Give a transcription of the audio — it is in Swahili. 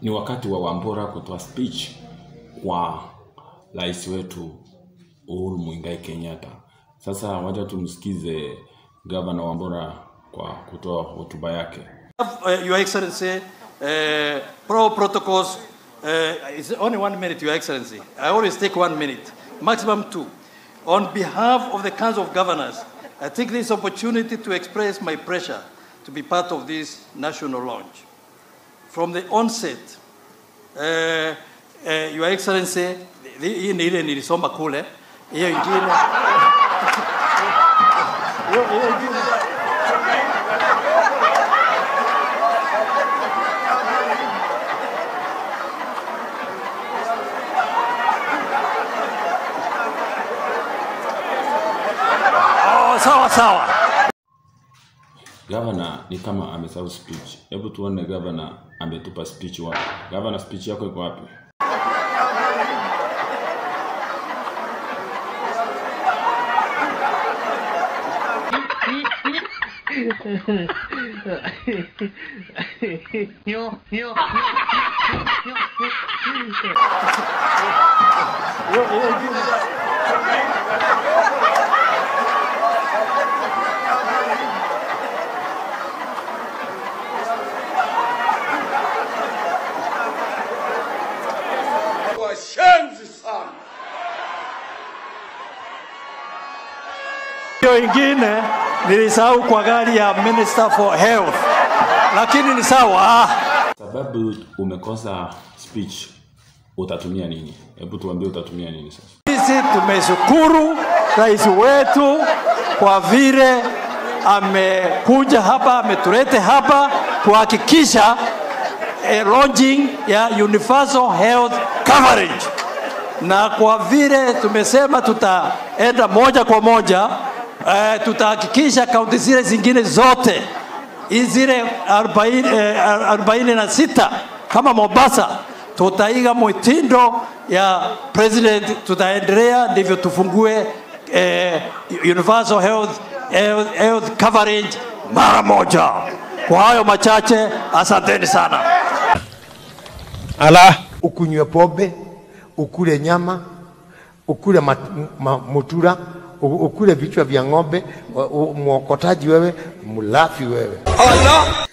ni wakati wa Wambura kutoa speech kwa rais wetu Uhuru Muigai Kenyatta. Sasa wacha tumsikize gavana Wambura kwa kutoa hotuba yake. Uh, Your Excellency, uh, pro protocols, uh, it's only one minute, Your Excellency. I always take one minute, maximum two. On behalf of the Council of Governors, I take this opportunity to express my pressure to be part of this national launch. From the onset, uh, uh, Your Excellency, hii ni ile nilisoma kule, hiyo ingine hiyo hiyo ingine Oh, sawa sawa. Gavana ni kama amesahau speech. Hebu tuone gavana ametupa speech wapi. Gavana, speech yako iko wapi? yo, yo, Hiyo hiyo ingine washenzi sana. hiyo ingine nilisahau kwa gari ya Minister for Health, lakini ni sawa. Sababu umekosa speech, utatumia nini? Hebu tuambie utatumia nini sasa. Sisi tumeshukuru rais wetu kwa vile amekuja hapa, ametulete hapa kuhakikisha eh, launching ya universal health coverage, na kwa vile tumesema tutaenda moja kwa moja eh, tutahakikisha kaunti zile zingine zote hizi zile 40 eh, 46 kama Mombasa tutaiga mwitindo ya president, tutaendelea ndivyo tufungue eh, universal health, health, health coverage mara moja. Kwa hayo machache, asanteni sana. Ala. Ukunywe pombe, ukule nyama, ukule mat, ma, mutura, u- ukule vichwa vya ng'ombe, u- u- mwokotaji wewe, mlafi wewe. Allah